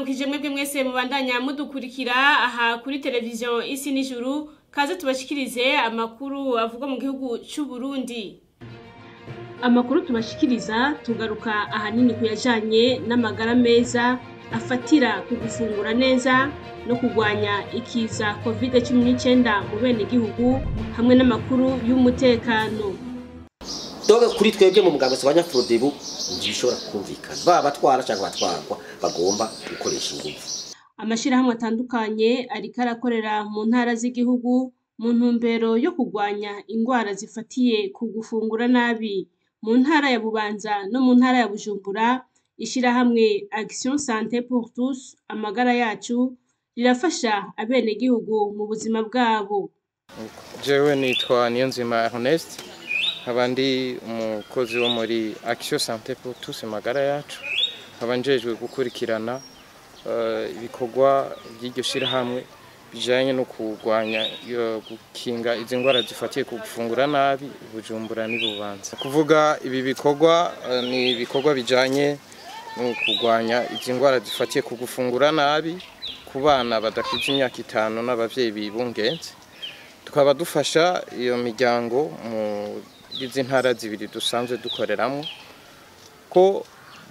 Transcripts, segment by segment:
turabaramukije mwebwe mwese mubandanya mudukurikira aha kuri televiziyo isi n'ijuru kaze tubashikirize amakuru avugwa mu gihugu c'u Burundi amakuru tubashikiriza tugaruka ahanini ku yajanye n'amagara meza afatira ku gufungura neza no kurwanya ikiza covid cumi n'icenda mu benegihugu hamwe n'amakuru y'umutekano doga kuri twebwe mu muganga wa nyafurodebu ntibishobora kumvikana baba batwara cyangwa batwarwa bagomba gukoresha ingufu amashirahamwe atandukanye ariko arakorera mu ntara z'igihugu mu ntumbero yo kurwanya ingwara zifatiye ku gufungura nabi mu ntara ya bubanza no mu ntara ya bujumbura ishirahamwe action sante pour tous amagara yacu rirafasha abenegihugu mu buzima bwabo jewe nitwa niyonzima ernest nkaba ndi umukozi wo muri action sante pour tous magara yacu nkaba njejwe gukurikirana eh, ibikorwa by'iryo shirahamwe bijanye no kurwanya iyo gukinga izi ndwara zifatiye ku gufungura nabi bujumbura n'ibubanza kuvuga ibi bikorwa eh, ni ibikorwa bijanye no kurwanya izi ndwara zifatiye ku gufungura nabi ku bana badafite imyaka itanu n'abavyeyi bibungenze tukaba dufasha iyo miryango mu izi ntara zibiri dusanzwe dukoreramo ko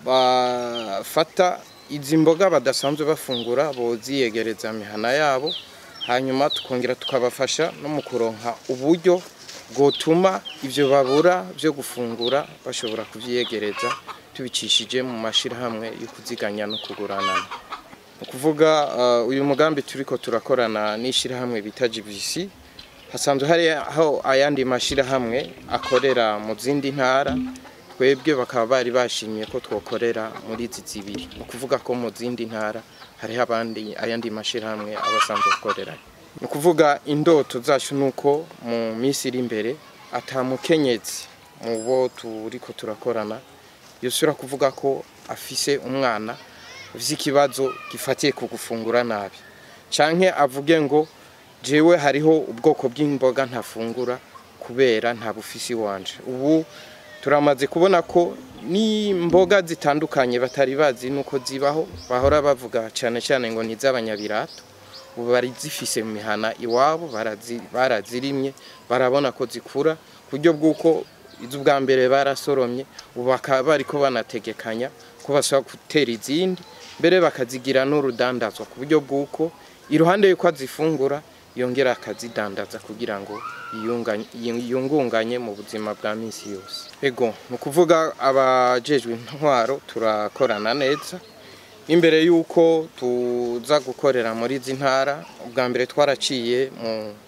bafata izi mboga badasanzwe bafungura boziyegereza mihana yabo hanyuma tukongera tukabafasha no mu kuronka uburyo bwotuma ibyo babura byo gufungura bashobora kubyiyegereza tubicishije mu mashyirahamwe yo kuziganya no kuguranana ni ukuvuga uh, uyu mugambi turiko turakorana n'ishyirahamwe bita GBC hasanzwe hari aho ayandi mashyirahamwe akorera mu zindi ntara twebwe bakaba bari bashimye ko twokorera muri izi zibiri ni ukuvuga ko mu zindi ntara hariho abandi ayandi mashyirahamwe aba asanzwe akorera ni ukuvuga indoto zacu ni uko mu minsi iri imbere atamukenyezi mu bo turiko turakorana yosubira kuvuga ko afise umwana afise ikibazo gifatiye ku gufungura nabi canke avuge ngo jewe hariho ubwoko bw'imboga ntafungura kubera nta bufisi wanje ubu turamaze kubona ko n'imboga zitandukanye batari bazi nuko zibaho bahora bavuga cyane cyane ngo ni iz'abanyabirato ubu bari zifise mu mihana iwabo barazi- barazirimye barabona ko zikura ku buryo bw'uko iz'ubwa mbere barasoromye ubu bakaba bariko banategekanya ko bashobora gutera izindi mbere bakazigira n'urudandazwa ku buryo bw'uko iruhande y'uko azifungura yongera akazidandaza kugira ngo yiyunganye- yiyungunganye mu buzima bwa minsi yose ego ni ukuvuga abajejwe intwaro turakorana neza imbere y'uko tuza gukorera muri izi ntara ubwa mbere twaraciye mu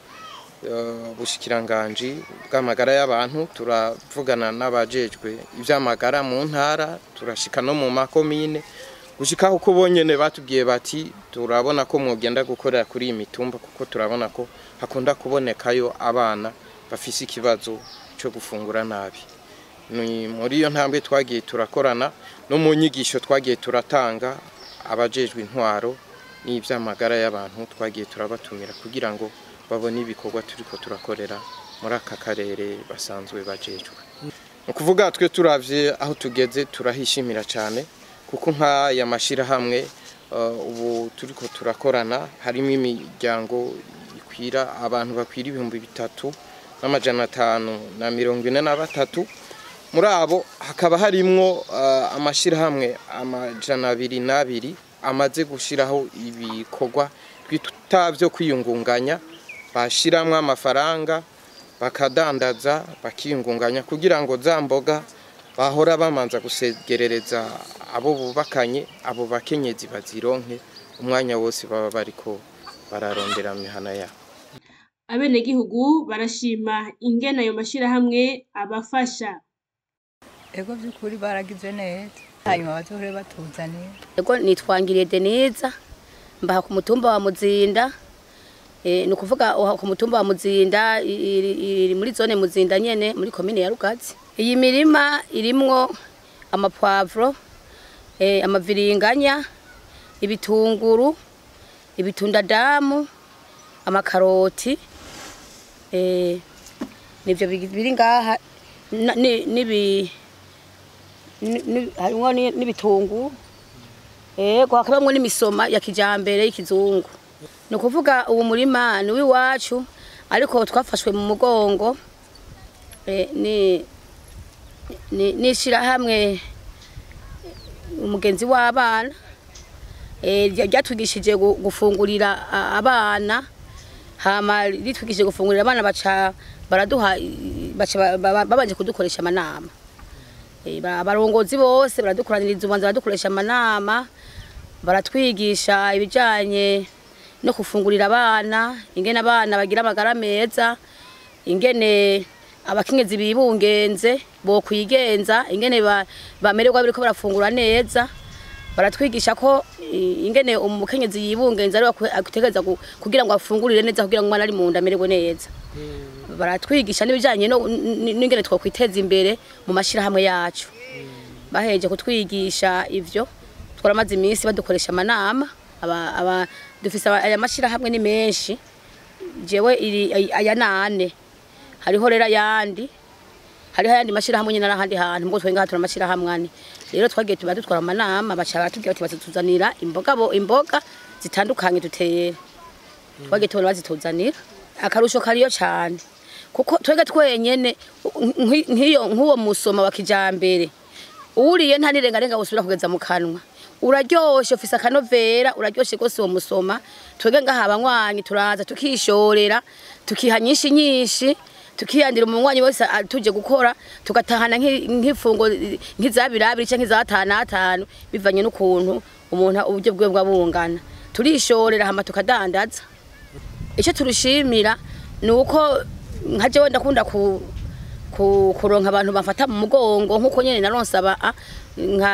eh, bushikiranganji bw'amagara y'abantu turavugana n'abajejwe iby'amagara mu ntara turashika no mu makomine gushika uko bonyene batubwiye bati turabona ko mwogenda gukorera kuri iyi mitumba kuko turabona ko hakunda kubonekayo abana bafise ikibazo cyo gufungura nabi ni muri iyo ntambwe twagiye turakorana no mu nyigisho twagiye turatanga abajejwe intwaro n'iby'amagara y'abantu twagiye turabatumira kugira ngo babone ibikorwa turiko turakorera muri aka karere basanzwe bajejwe ni ukuvuga twe turavye aho tugeze turahishimira cyane kuko nk'aya mashyirahamwe uh, ubu turiko turakorana harimo imiryango ikwira abantu bakwira ibihumbi bitatu n'amajana atanu na mirongo ine na batatu muri abo hakaba harimwo uh, amashyirahamwe amajana abiri n'abiri amaze gushyiraho ibikorwa twita byo kwiyungunganya bashiramwo amafaranga bakadandaza bakiyungunganya kugira ngo za mboga bahora bamanza gusegerereza abo bubakanye abo bakenyezi bazironke umwanya wose baba bariko bararondera mu mihana yabo abenegihugu barashima ingene ayo mashirahamwe abafasha ego by'ukuri baragize neza hanyuma bazohore batuzanira Ego nitwangiriye Deneza mbaha ku mutumba wa Muzinda eh ni ukuvuga uha ku mutumba wa Muzinda i- iri iri muri zone Muzinda nyene muri komine ya Rugazi iyi mirima irimwo amapwavro eh amaviringanya ibitunguru ibitundadamu amakaroti eh nivyo bigi- biri ngaha na- ni- nibi ni- ni- harimwo ni- n'ibitunguru yego hakabamwo n'imisoma ya kijambere y'ikizungu ni ukuvuga uwo murima ni uw'iwacu ariko twafashwe mu mugongo eh, ni ni- n'ishirahamwe umugenzi w'abana eh, rya- ryatwigishije gu- gufungurira a- abana hama ritwigishije gufungurira abana baca baraduha i- baca ba- ba- babanje kudukoresha amanama Eh, ba- abarongozi bose baradukoraniriza ubanza baradukoresha amanama baratwigisha ibijanye no gufungurira abana ingene abana bagira amagara meza ingene abakenyezi bibungenze bokwigenza ingene ba- bamererwa biriko barafungura neza baratwigisha ko i- ingene umukenyezi yibungenza ari ategereza kugira ngo afungurire neza kugira ngo umwana ari mu nda amererwe neza baratwigisha n'ibijanye no- n- n'ingene twokwiteza imbere mu mashirahamwe yacu baheje kutwigisha ivyo twaramaze iminsi badukoresha amanama aba, aba dufise aba- aya mashirahamwe ni menshi jewe iri ay- aya nane hariho rero ayandi hariho ayandi mashirahamwe nyine n'ahandi hantu mbwo twenga hatura amashirahamwe ane rero twagiye tuba dutwara amanama baca batubwira bati bazatuzanira imboga bo imboga zitandukanye dutera twagiye tubona bazituzanira akarusho kariyo cane kuko twege twenyene nk'i- nk'iyo nk'uwo musoma wa kijambere uriye nta nirengarenga usubira kugeza mu kanwa uraryoshe ufise akanovera uraryoshe rwose uwo musoma twege ngaha abanywanyi turaza tukishorera tukiha nyinshi nyinshi tukiyandira umunywanyi wese a- tuje gukora tugatahana nk'i- nk'ifungo nk'izabirabiri canke izatanu atanu bivanye n'ukuntu umuntu uburyo bwe bwa bungana turishorera hama tukadandaza icyo turushimira ni uko nka jewe ndakunda ku, ku, kuronka abantu bafata mu mugongo nk'uko nyene naronsaba nka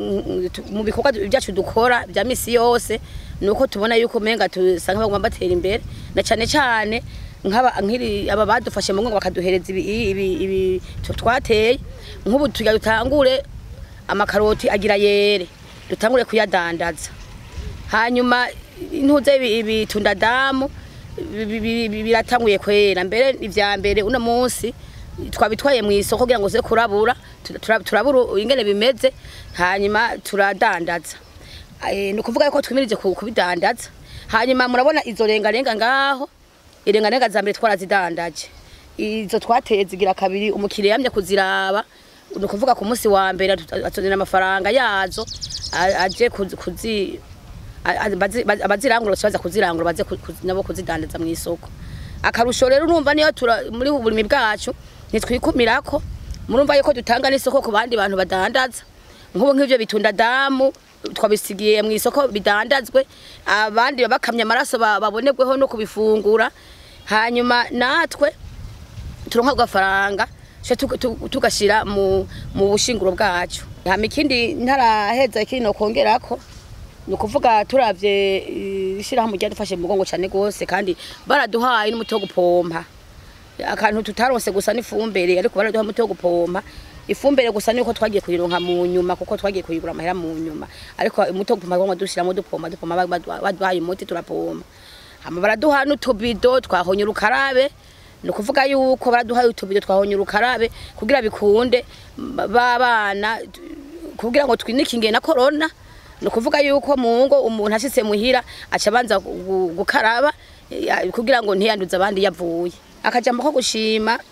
tu- mu bikorwa byacu dukora bya misi yose ni uko tubona yuko umenga tusanga bagomba batera imbere na cane cane nk'aba nk'iri aba badufashe mu mugongo bakaduhereza ibi, ibi, ibi tu- twateye nk'ubu tugira dutangure amakaroti agira yere dutangure kuyadandaza hanyuma intuze ibitunda damu bi- bi- bi- bi- biratanguye kwera mbere ivya mbere uno munsi twabitwaye mu isoko kugira ngo ze kurabura tura- tura- turabura ingene bimeze hanyuma turadandaza Eh, ni ukuvuga yuko twimirije ku- kubidandaza hanyuma murabona izo rengarenga ngaho irengarenga za mbere twarazidandaje izo twateye zigira kabiri umukiriya yamye kuziraba ni ukuvuga ku munsi wa mbere atu- atuzanira amafaranga yazo a- aje kuzi- kuzi a- a- bazi- bazi- abazirangura baza kuzirangura baze ku- ku- nabo kuzidandaza mu isoko akarusho rero urumva niyo tura muri ubu burimi bwacu ntitwikumirako murumva yuko dutanga n'isoko ku bandi bantu badandaza nk'ubu nk'ivyo bitunda damu twabisigiye mu isoko bidandazwe abandi bakamya amaraso ba- babonerweho no kubifungura hanyuma natwe turonka agafaranga tuje tu- tu- tugashira mu mu bushinguro bwacu hama ikindi ntaraheza ikindi no kongerako ni ukuvuga turavye eh, ishirahamwe ryadufashe mu mugongo cane gose kandi baraduhaye n'umuti wo gupompa akantu tutaronse gusa n'ifumbire ariko baraduha umuti wo gupompa ifumbire gusa niko twagiye kuyironka mu nyuma kuko twagiye kuyigura amahera mu nyuma ariko umuti wo gupompa ngo dushiramo dupompa dupompa baduha- baduhaye umuti turapompa hama baraduha n'utubido twahonye urukarabe ni ukuvuga yuko baraduhaye utubido twahonye urukarabe kugira bikunde babana kugira ngo twinikinge na corona ni ukuvuga yuko mu ngo umuntu ashitse muhira aca abanza gu- gukaraba ya- kugira ngo ntiyanduze abandi yavuye akajambo ko gushima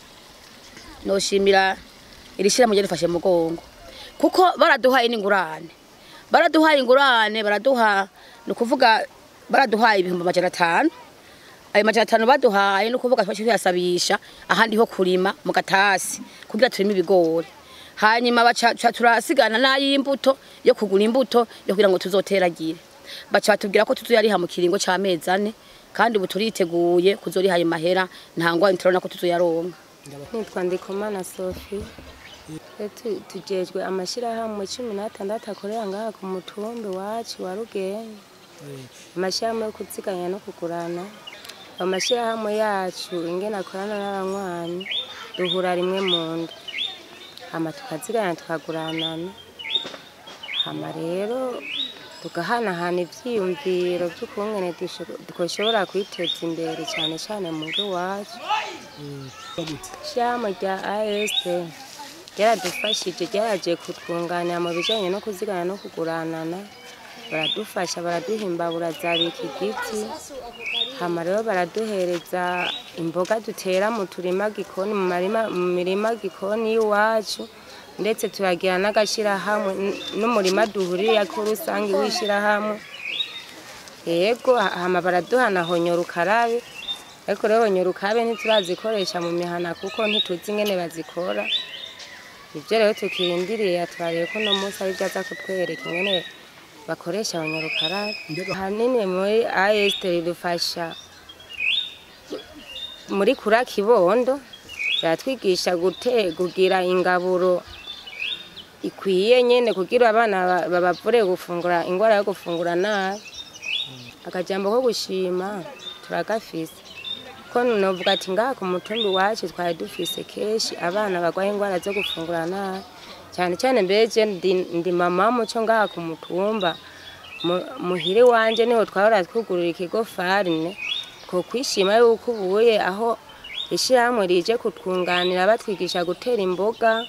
noshimira iri shirahamwe ryadufashe mu mugongo kuko baraduhaye n'ingurane baraduhaye ingurane baraduha ni ukuvuga baraduhaye ibihumbi amajana atanu ayo majana atanu baduhaye ni ukuvuga twaciye tuyasabisha ahandi ho kurima mu gatasi kugira turime ibigori hanyuma baca ca turasigana n'ay'imbuto yo kugura imbuto yo kugira ngo tuzoteragire baca batubwira ko tuzoyariha mu kiringo c'amezi ane kandi ubu turiteguye kuzoriha ayo mahera nta ngwani turabona ko tuzoyaronka nitwa ndikumana sophie Twe tu- tujejwe amashyirahamwe cumi n'atandatu akorera ngaha ku mutumbi wacu wa rugenge amashyirahamwe yo kuziganya no kugurana amashyirahamwe yacu ingene akorana n'abanywanyi duhura rimwe mu nda hama tukaziganya tukaguranana hama rero tugahanahana ivyiyumviro vy'ukungene dusho- twoshobora kwiteza imbere cyane cyane mu ngo iwacu ishyirahamwe rya AST ryaradufashije ryaraje kutwunganira mu bijyanye no kuzigana no kuguranana baradufasha baraduhimbabura zabika igiti hama rero baraduhereza imboga dutera mu turima gikoni mu marima mu mirima gikoni y'iwacu ndetse turagira n'agashyirahamwe n- n'umurima duhurira ko rusange w'ishyirahamwe yego hama baraduhana honyora ukarabe ariko rero honyora ukarabe ntiturazikoresha mu mihana kuko ntituzi ingene bazikora ibyo rero tukirindiriye twarebe ko uno munsi ari byo aza kutwereka ingene bakoresha honyora ukarabe ahanini muri AST ridufasha muri kura kibondo baratwigisha gute kugira ingaburo ikwiye nyene kugira abana ba- babavure gufungura ingwara yo gufungura nabi akajambo ko gushima turagafise ko novuga ati ngaha ku mutumbi wacu twari dufise kenshi abana barwaye ingwara zo gufungura nabi cyane cyane mbere je ndi, ndi mama muco ngaha ku mutumba Mu- muhire wanje niho twahora twugurura ikigo farine ko kwishima yuko ubuye aho ishyirahamwe rije kutwunganira batwigisha gutera imboga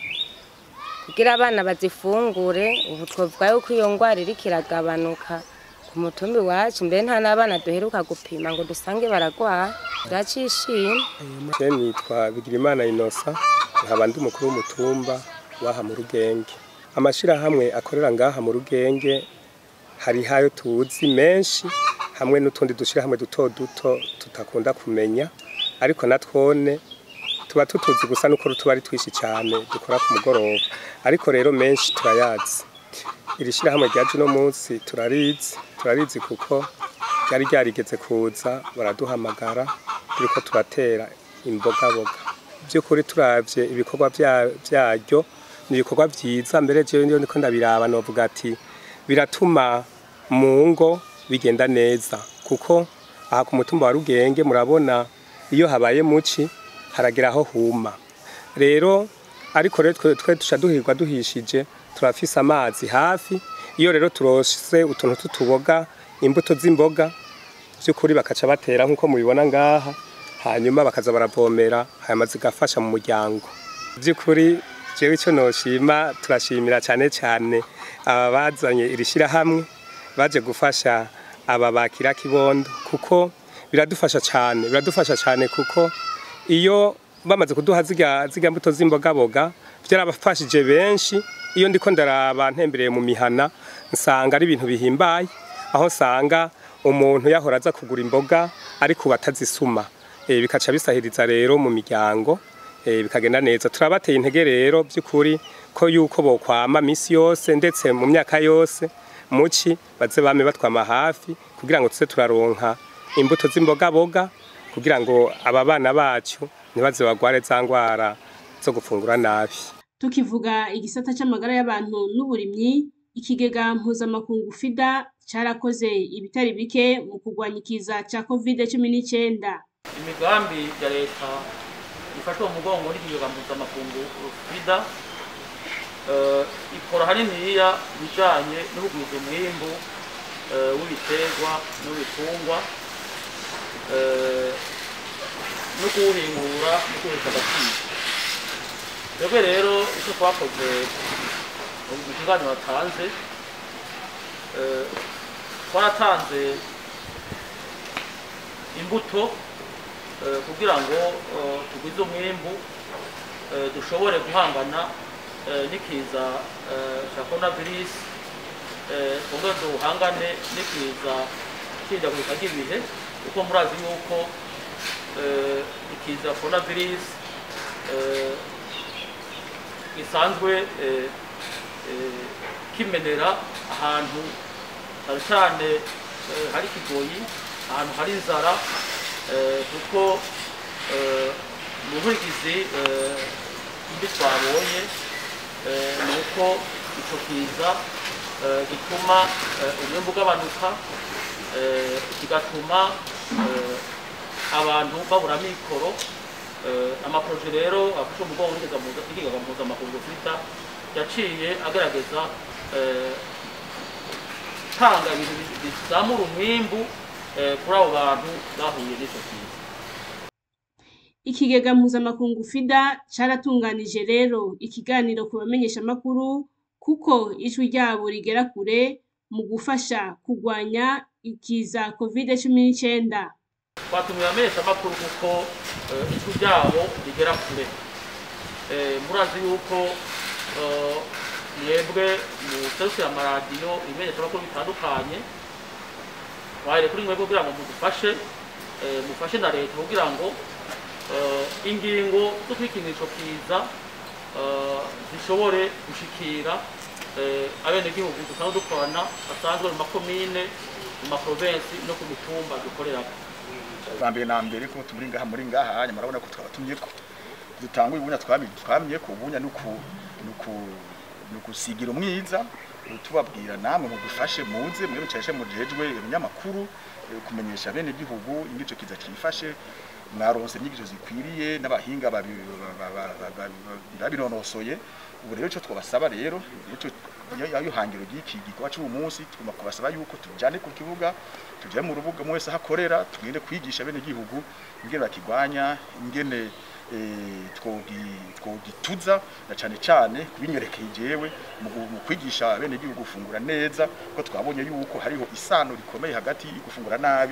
kugira abana bazifungure ubu twavuga yuko iyo ngwara iriko iragabanuka ku mutumbi wacu mbere nta n'abana duheruka gupima ngo dusange baragwara turacishima Je nitwa Bigirimana Inosa nkaba ndi umukuru w'umutumba waha mu Rugenge amashirahamwe akorera ngaha mu Rugenge hari hayo tuzi menshi hamwe n'utundi dushirahamwe duto duto tutakunda kumenya ariko natwone tuba tutuzi gusa nuko tuba ari twishi cyane dukora ku mugoroba ariko rero menshi turayazi iri shirahamwe ryaje uno munsi turarizi turarizi kuko ryari ryarigeze kuza baraduhamagara turiko turatera imbogaboga by'ukuri turavye ibikorwa vya- vyaryo ni ibikorwa vyiza mbere jewe ndiyo ndiko ndabiraba novuga ati biratuma mu ngo bigenda neza kuko aha ku mutumba wa Rugenge murabona iyo habaye muci haragera aho huma rero ariko rero twe twe duca duhirwa duhishije turafise amazi hafi iyo rero turose utuntu tutuboga imbuto z'imboga by'ukuri bakaca batera nk'uko mubibona ngaha hanyuma bakaza baravomera hanyuma zigafasha mu muryango by'ukuri jewe icyo noshima turashimira cyane cyane aba bazanye iri shyirahamwe baje gufasha aba bakira kibondo kuko biradufasha cyane biradufasha cyane kuko iyo bamaze kuduha ziga ziga mbuto z'imbogaboga byarabafashije benshi iyo ndiko ndaraba ntembereye mu mihana nsanga ari ibintu bihimbaye aho nsanga umuntu yahora aza kugura imboga ariko ubu atazisuma e, bikaca bisahiriza rero mu miryango e, bikagenda neza turabateye intege rero by'ukuri ko yuko bokwama misi yose ndetse mu myaka yose muci baze bame batwama hafi kugira ngo tuze turaronka imbuto z'imbogaboga kugira ngo aba bana bacu ntibaze bagware za ngwara zo gufungura nabi tukivuga igisata c'amagara y'abantu n'uburimyi ikigega mpuzamakungu fida carakoze ibitari bike mu kurwanya ikiza ca covid cumi n'icenda imigambi ya leta ifashwe mu mugongo n'ikigega mpuzamakungu fida eh, ikora haniniya ibijanye n'ubugwiza umwimbu eh, w'ibiterwa n'ibitungwa eh, no kuwuhingura no kuwuhesha agaciro twebwe rero icyo twakoze mu kiganiro watanze eh, twaratanze imbuto eh, kugira ngo eh, tugwize umwimbu eh, dushobore guhangana eh, n'ikiza eh, cya coronavirus eh, twongere duhangane n'ikiza cy'ihindagurika ry'ibihe kuko murazi yuko eh, ikiza coronavirus eh, gisanzwe eh, eh, kimenera ahantu cyane cyane eh, hari ikigoyi ahantu hari inzara eh, kuko eh, mu nkurikizi eh, mbi twabonye eh, ni uko ico kiza eh, gituma eh, umwimbu ugabanuka eh, kigatuma eh, abantu babura mikoro eh, amaproje rero afashe umugongo n'ikigega mpuzamakungu twita yaciye agerageza eh, gutanga ibintu bi- bizamura umwimbu eh, kuri abo bantu bahuye n'ico kiza ikigega mpuzamakungu fida caratunganije rero ikiganiro ku bamenyeshamakuru kuko ijwi ryabo rigera kure mu gufasha kurwanya ikiza covid cumi n'icyenda twatumiye ameshamakuru kuko eh, ijwi ryabo rigera kure Eh, murazi yuko eh, mwebwe muserukira amaradiyo ibimenyeshamakuru bitandukanye twahere kuri mwebwe kugira ngo mudufashe eh, mufashe na leta kugira ngo eh, ingingo zo kwikinisha kiza eh, zishobore gushikira eh, abenegihugu dusanzwe dukorana basanzwe mu makomine mu maprovensi no ku mitumba dukorerako bambere na mbere ko turi ngaha muri ngaha hanyuma murabona ko twabatumye ko dutanga ubunya twamye twamye ko ubunya nuku nuku nukusigira umwiza tubabwira namwe mudufashe muze mwe bicashe mujejwe ibinyamakuru eh, kumenyesha bene gihugu ingico kiza kifashe mwaronse inyigisho zikwiriye n'abahinga babi- ba- ba- ba- ba- ba- babinonosoye ubu rero ico twabasaba rero ico yayo hangiro ry'iki gikorwa cy'uyu munsi tugomba kubasaba yuko tujyane ku kibuga tujye mu rubuga mu wese aho akorera tugende kwigisha bene gihugu ingene bakigwanya ingene eh, twogi- twogituza na cyane cyane kubinyerekeye jewe mu gu- mu kwigisha bene gihugu gufungura neza ko twabonye yuko hariho isano rikomeye hagati yo gufungura nabi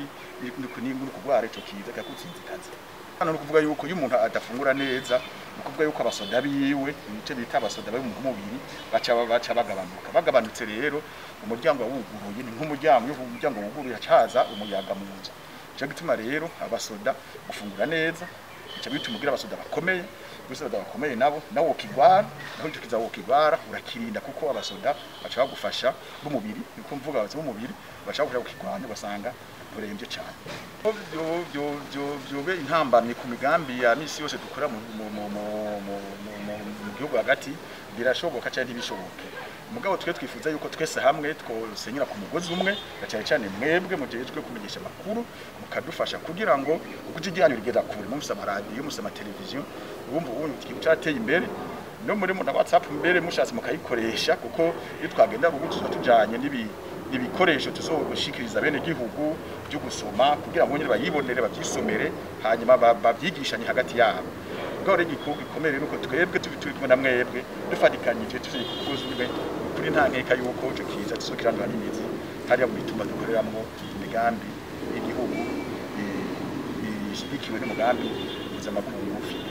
no kurwara ico kiza kakutsinzikaza hano no kuvuga yuko iyo umuntu adafungura neza ni ukuvuga yuko abasoda biwe ibice bita abasoda bari mu mubiri baca baca bagabanuka bagabanutse rero umuryango wuguruye ni nk'umuryango iyo umuryango wuguruye hacaza umuyaga mu nzu cyo gituma rero abasoda gufungura neza bica bituma ugira abasoda bakomeye abasoda bakomeye nabo nawo ukigwara naho icyo kiza wokigwara urakirinda kuko abasoda baca bagufasha b'umubiri niko mvuga abasoda b'umubiri baca bagufasha kukigwanya ugasanga urembye cyane Byo- byo- byo- byobe intambamye ku migambi ya misi yose dukora mu, mu, mu, mu, mu, mu, mu, mu gihugu hagati birashoboka cyangwa ntibishoboke mugabo twe twifuza yuko twese hamwe twosenyera ku mugozi umwe na cyane cyane mwebwe mujejwe kumenyesha amakuru mukadufasha kugira ngo ukuti ryanyu rigera kure mufise amaradiyo mufise amateleviziyo ubumva ubu ikintu cyateye imbere no muri na whatsapp mbere mushatse mukayikoresha kuko iyo twagenda rubuga tuba tujanye n'ibi ibikoresho tuzogushikiriza bene gihugu byo gusoma kugira ngo nyine bayibonere babyisomere hanyuma ba- babyigishanye hagati yabo ubwo rero igikorwa gikomeye rero uko twebwe tubi turi kumwe na mwebwe dufatikanyije turi kukuza umwe kuri nta nkeka yuko ico kiza tuzokirandura n'imizi hariya mu bituma dukoreramwo imigambi y'igihugu eh, ishigikiwe n'umugambi mpuzamakungu FIDE.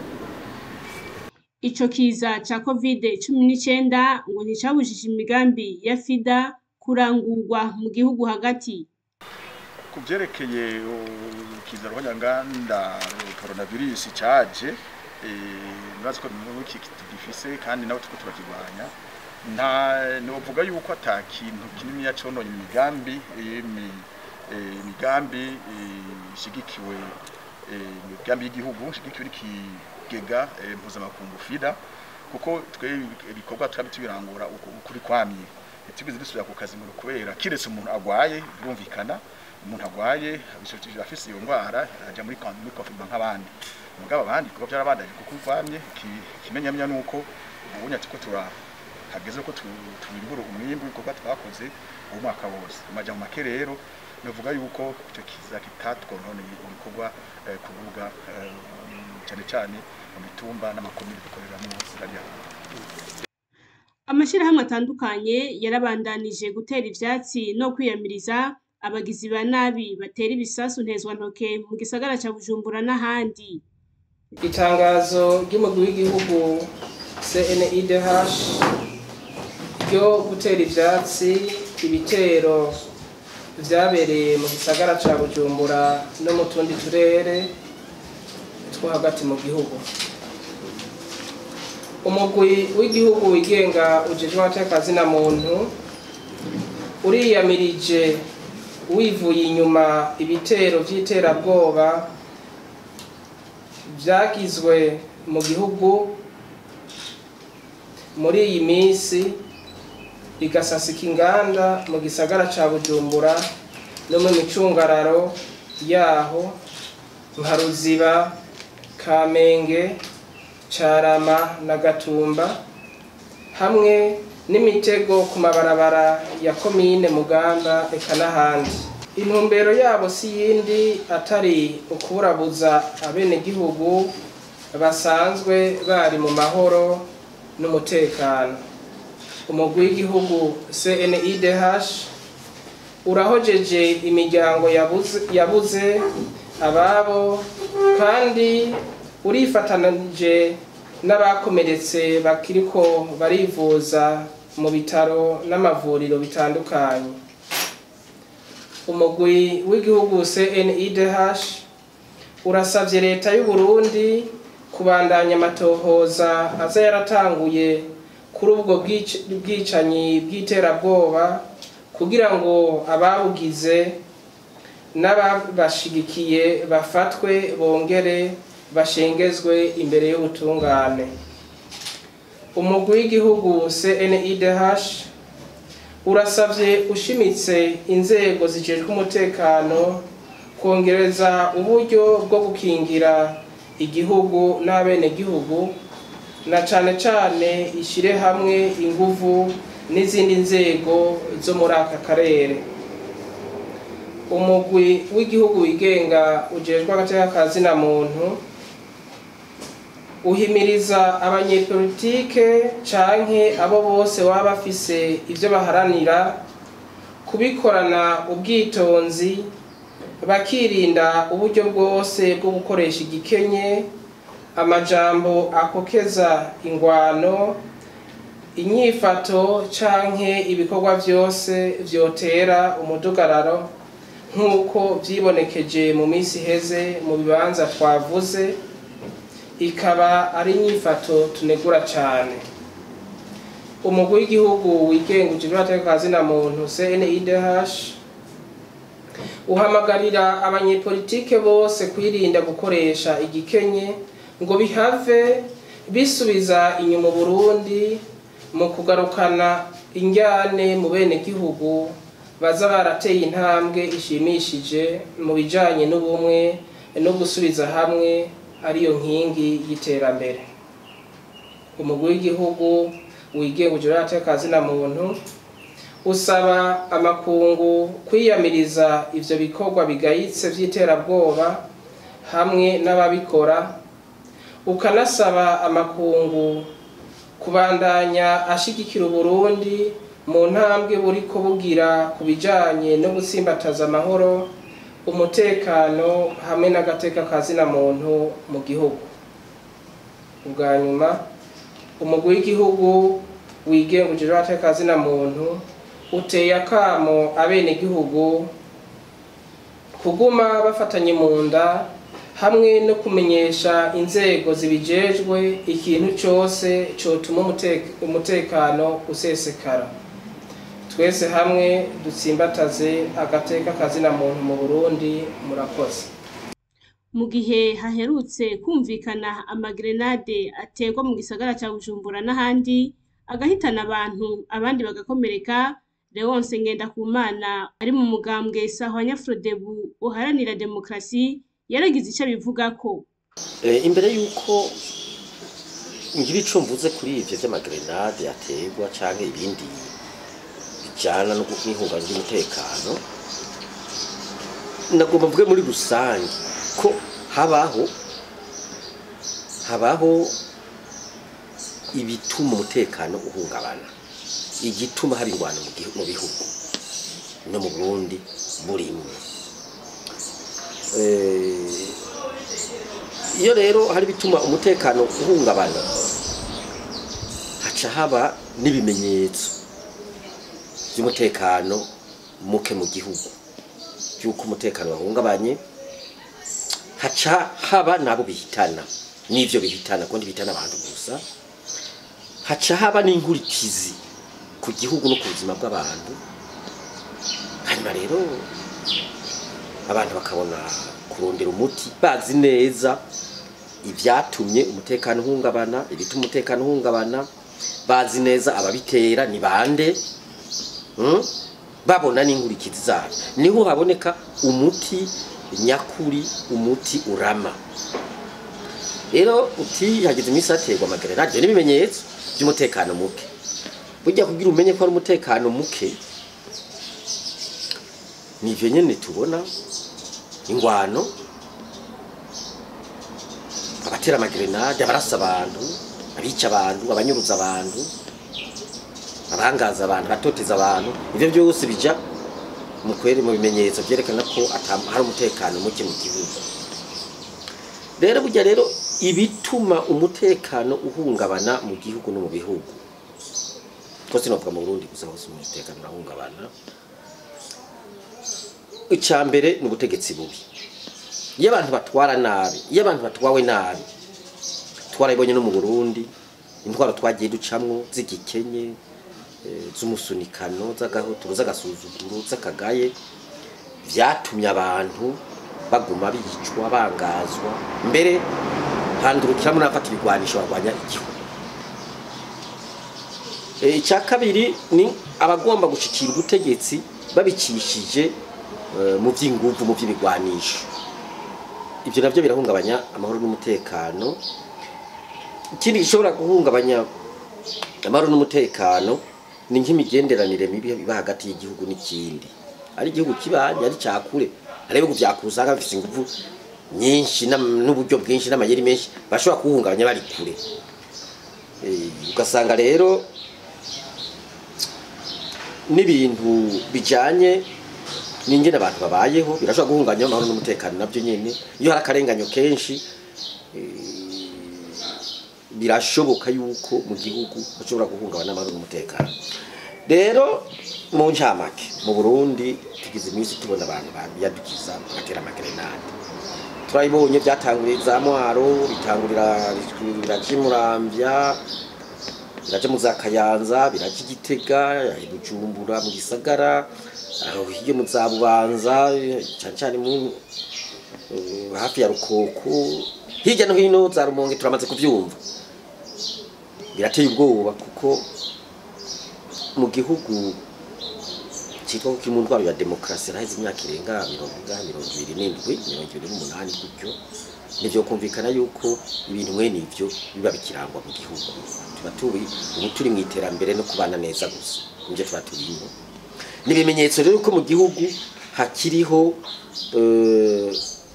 ico kiza ca covid cumi n'icyenda ngo nticabujije imigambi ya fida kurangurwa mu gihugu hagati ku byerekeye ikiza ruhonyanganda coronavirus caje nibaza ko n'iki tugifise kandi nawe tuko turakirwanya nta novuga yuko ata kintu kinini yacononye imigambi imi- eh, imigambi eh, ishigikiwe eh, imigambi y'igihugu ishigikiwe n'ikigega eh, mpuzamakungu fida kuko twe ibikorwa twabi tubirangura uku- ukuri kwamye tugeze dusubira ku kazi ngo kubera kiretse umuntu agwaye birumvikana umuntu agwaye abishobora afise iyo ndwara ajya muri kon- muri confinement nk'abandi mugabo abandi kuko byarabandanye kuko kwamye kimenyamya nuko ubunya tuko tura hageze ko tu- twimbura umwimbu w'ibikorwa twakoze uwo mwaka wose amaja mu make rero navuga yuko icyo kiza kitatwononeye ibikorwa eh, ku rubuga eh, cyane cyane mu mitumba n'amakomine dukoreramo hariya amashyirahamwe atandukanye yarabandanije gutera ivyatsi no kwiyamiriza abagizi ba nabi batera ibisasu ntezwantoke mu gisagara ca bujumbura n'ahandi itangazo ry'umugwi w'igihugu cnidh ryo gutera ivyatsi ibitero vyabereye mu gisagara ca bujumbura no mu tundi turere two hagati mu gihugu umugwi w'igihugu wigenga ujejwe abatekazi na muntu uriyamirije wivuye inyuma ibitero vy'iterabwoba byagizwe mu gihugu muri iyi minsi bigasasika inganda mu gisagara ca bujumbura no mu micungararo yaho nka ruziba kamenge carama na gatumba hamwe n'imitego ku mabarabara ya komine mugamba eka n'ahandi intumbero yabo si yindi atari ukuburabuza abenegihugu basanzwe bari mu mahoro n'umutekano umugwi w'igihugu CNIDH urahojeje imiryango yabuze, yabuze ababo kandi urifatanije n'abakomeretse bakiriko barivuza mu bitaro n'amavuriro bitandukanye umugwi w'igihugu CNIDH urasavye leta y'u Burundi kubandanya amatohoza aza yaratanguye kuri ubwo bwic- bwicanyi bw'iterabwoba kugira ngo ababugize n'ababashigikiye bafatwe bongere bashengezwe imbere y'ubutungane umugwi w'igihugu CNIDH urasavye ushimitse inzego zijejwe umutekano kongereza uburyo bwo gukingira igihugu n'abenegihugu na cane cane ishire hamwe inguvu n'izindi nzego zo muri aka karere umugwi w'igihugu wigenga ujejwe agateka ka zina muntu uhimiriza abanyepolitike canke abo bose baba bafise ivyo baharanira kubikorana ubwitonzi bakirinda uburyo bwose bwo gukoresha igikenye amajambo akokeza ingwano inyifato canke ibikorwa vyose vyotera umudugararo nk'uko vyibonekeje mu minsi iheze mu bibanza twavuze ikaba ari inyifato tunegura cane umugwi w'igihugu wigenga ujejwe agateka ka zina muntu CNIDH uhamagarira abanyepolitike bose kwirinda gukoresha igikenye ngo bihave bisubiza inyuma Burundi mu kugarukana injyane mu bene gihugu baza barateye intambwe ishimishije mu bijanye n'ubumwe no gusubiza hamwe ariyo nkingi y'iterambere umugwi w'igihugu wigenga ujejwe agateka ka zina muntu usaba amakungu kwiyamiriza ivyo bikorwa bigayitse vy'iterabwoba hamwe n'ababikora ukanasaba amakungu kubandanya ashigikira uburundi mu ntambwe buriko bugira ku bijanye no gutsimbataza amahoro umutekano hamwe n'agateka ka zina muntu mu gihugu ubwa nyuma umugwi w'igihugu wigenga ujejwe agateka ka zina muntu uteye akamo abenegihugu kuguma bafatanye mu nda hamwe no kumenyesha inzego zibijejwe ikintu cyose cyotuma umute- umutekano usesekara twese hamwe dutsimbataze agateka kazina muntu mu burundi murakoze mu gihe haherutse kumvikana amagrenade aterwa mu gisagara cya bujumbura n'ahandi agahitana abantu abandi bagakomereka leonce ngendakumana ari mu mugambwe sahwanya frodebu uharanira demokarasi yaragize icyo abivugako Eh, imbere yuko ngira ico mvuze kuri ivyo vy'amagrenade aterwa canke ibindi bijana no n'ihungabana ry'umutekano nagomba mvuge muri rusange ko habaho habaho ibituma umutekano uhungabana igituma haba ingwano mu gihu- mu bihugu no mu Burundi burimwe Eh, iyo rero hari bituma umutekano uhungabana haca haba n'ibimenyetso by'umutekano muke mu gihugu by'uko umutekano wahungabanye haca haba nabo bihitana n'ivyo bihitana kundi bihitana abantu gusa haca haba n'inkurikizi ku gihugu no ku buzima bw'abantu hanyuma rero abantu bakabona kurondera umuti bazi neza ibyatumye umutekano uhungabana ibituma umutekano uhungabana bazi neza ababitera ni bande mm? babona n'inkurikizi zabyo niho haboneka umuti nyakuri umuti urama rero uti hagize iminsi haterwa amagerenade n'ibimenyetso by'umutekano muke burya kugira umenye ko ari umutekano muke nivyo nyene tubona ingwano abatera amagerenade abarasa abantu abica abantu abanyuruza abantu abangaza abantu batoteza abantu ivyo byose bija mu kweri mu bimenyetso byerekana ko ata- hari umutekano muke mu gihugu rero burya rero ibituma umutekano uhungabana mu gihugu no mu bihugu ko sinovuga mu Burundi gusa hose umutekano urahungabana icya mbere ni ubutegetsi bubi iyo abantu batwara nabi iyo abantu batwawe nabi twarabibonye no mu Burundi intwaro twagiye ducamwo z'igikenye eh, z'umusunikano z'agahotoro z'agasuzuguro z'akagaye vyatumye abantu baguma bicwa bangazwa mbere handurukiramo n'abafata ibigwanisho barwanya igihugu Eh, icya kabiri ni abagomba gushikira ubutegetsi babicishije eh, mu by'inguvu mu by'ibigwanisho ibyo nabyo birahungabanya amahoro n'umutekano ikindi gishobora guhungabanya amahoro n'umutekano ni nk'imigenderanire mibi iba hagati y'igihugu n'ikindi ari igihugu kibanye ari cyakure hari ibihugu byakusanga bifite ingufu nyinshi n'am- n'uburyo bwinshi n'amayeri menshi bashobora kuwuhungabanya bari kure Eh, ugasanga rero n'ibintu bijanye n'ingene abantu babayeho birashobora guhungabanya amahoro n'umutekano nabyo nyene iyo hari akarenganyo kenshi birashoboka yuko mu gihugu hashobora guhungabana amahoro n'umutekano rero mu ncamake mu burundi tugize iminsi tubona abantu biyadukiza bagatera amagerenade turabibonye byatanguriye za mwaro bitangurira biraja imuramvya biraja mu za kayanza biraja igitega i bujumbura mu gisagara aho hirya mu za bubanza cane cane mu eh, hafi ya rukoko hirya no hino za rumonge turamaze kuvyumva birateye ubwoba kuko mu gihugu cyitwa ko kiri mu ndwara ya demokarasi haraheze imyaka irenga mirongo ingahe mirongo ibiri n'indwi mirongo ibiri n'umunani gutyo nivyo kumvikana yuko ibintu mwene ivyo biba bikirangwa mu gihugu tuba turi ubu turi mu iterambere no kubana neza gusa nivyo tuba turimo ni ibimenyetso rero ko mu gihugu hakiriho eh,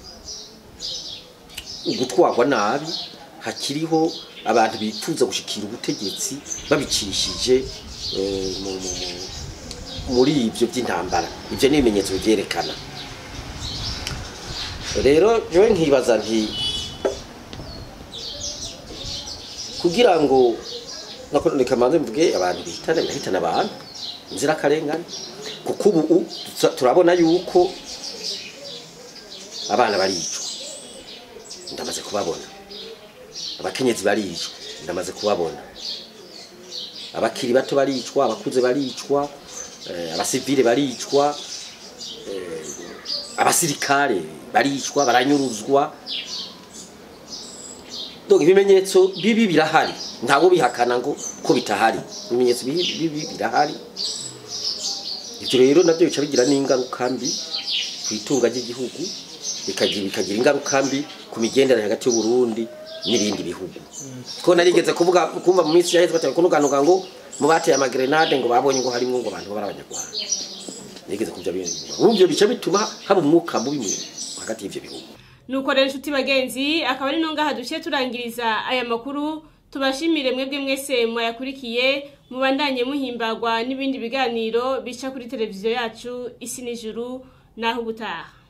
ugutwarwa nabi hakiriho abantu bifuza gushikira ubutegetsi babicishije eh, mu- mu- mu- muri ibyo by'intambara ibyo ni ibimenyetso byerekana rero jewe nkibaza nti kugira ngo nako reka manze mvuge abantu bihitana birahitana abantu inzirakarengane kuko ubu tuza- turabona yuko abana baricwa ndamaze kubabona abakenyezi baricwa ndamaze kubabona abakiri bato baricwa abakuze baricwa eh, abasivile baricwa eh, abasirikare baricwa baranyuruzwa donc ibimenyetso bibi birahari ntabwo bihakana ngo ko bitahari ibimenyetso bibi bibi birahari ibyo rero nabyo bica bigira n'ingaruka mbi ku itunga ry'igihugu bikagira bikagira ingaruka mbi ku migenderanire hagati y'uburundi n'ibindi bihugu ko narigeze kuvuga kumva mu minsi yaheze batari kunuganuka ngo mu bateye amagrenade ngo babonye ngo harimo ngo abantu bari abanyarwanda nigeze kubya bintu urumva bica bituma haba umwuka mubi mu- hagati y'ivyo bihugu nuko rero inshuti bagenzi akaba ari no ngaha duciye turangiriza aya makuru tubashimire mwebwe mwese mwayakurikiye mubandanye muhimbagwa n'ibindi biganiro bica kuri televiziyo yacu isi n'ijuru naho ubutaha